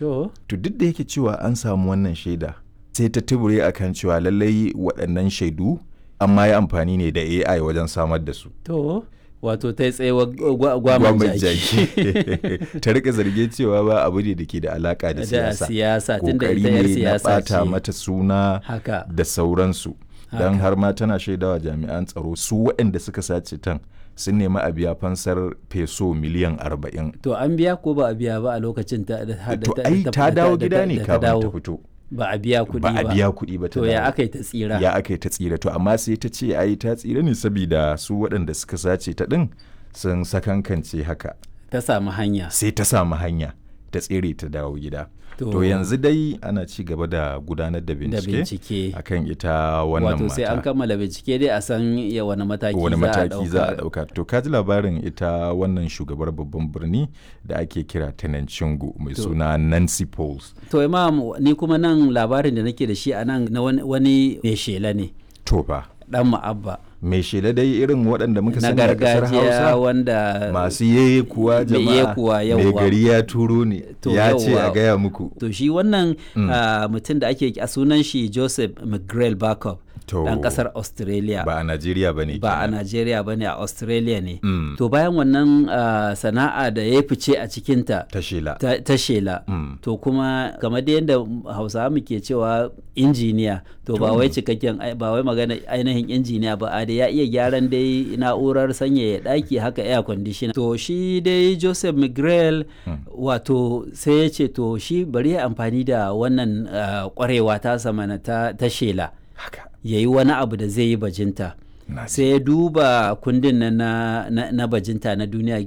to to duk da yake cewa an samu wannan shaida sai ta tubure akan cewa lallai waɗannan shaidu amma ya amfani ne da AI wajen samar da su to wato ta yi tsayewa gwaman Gwamnati jaki ta rika zarge cewa ba abu ne da ke da alaka da da siyasa siyasa tunda kokari ita yar ne na siyasa bata ce mata suna haka da sauransu don har ma tana shaidawa jami'an tsaro su waɗanda suka sace tan sun nemi a biya fansar peso miliyan arba'in to an biya ko ba a biya ba a lokacin ta da to da- ai da- ta da- dawo da- gida ne da ta kafin ta dawo. fito ba a biya kuɗi ba ba a biya kuɗi ba ta to ya dawo. aka yi ta tsira ya aka yi ta tsira to amma sai ta ce ai ta tsira ne saboda su waɗanda suka sace ta ɗin sun sakankance haka ta samu hanya sai ta samu hanya ta tsere ta dawo gida To- to yanzu dai ana ci gaba da gudanar da da bincike bincike akan ita wannan wato sai an mata kammala bincike dai a san ya wani mataki wani za a mataki za a ɗauka. ɗauka to ka ji labarin ita wannan shugabar babban birni da ake kira Tenancingo mai To. suna Nancy Pauls to imam ni kuma nan labarin da nake da shi a nan na wani- wani mai shela ne to fa dan ma'abba mai shela dai irin waɗanda muka na sani a ƙasar gargajiya Hausa wanda masu yeye kuwa Mai jama'a yekuwa, mai yawwa. gari ya turo ne To, ya ce yawwa. a gaya muku to shi wannan ah, mutum da ake a sunan shi Joseph McGrail Barkov To, dan kasar Australia ba a Najeriya ba ne ba a Najeriya ba ne a Australia ne Mm. to bayan wannan ah, sana'a da ya fice a cikinta ta shela ta, ta shela Mm. to kuma kamar da yadda hausawa muke cewa injiniya to ba wai cikakken ai- ba wai magana ainihin injiniya ba a da ya iya gyaran dai na'urar sanyaya daki haka air conditioner to shi dai joseph mcgrail wato sai ya ce to shi bari ya amfani da wannan ah, kwarewa ta samana ta, ta shela haka ya yi wani abu da zai yi bajinta na ji. sai ya duba kundin na, na, na, na bajinta na duniya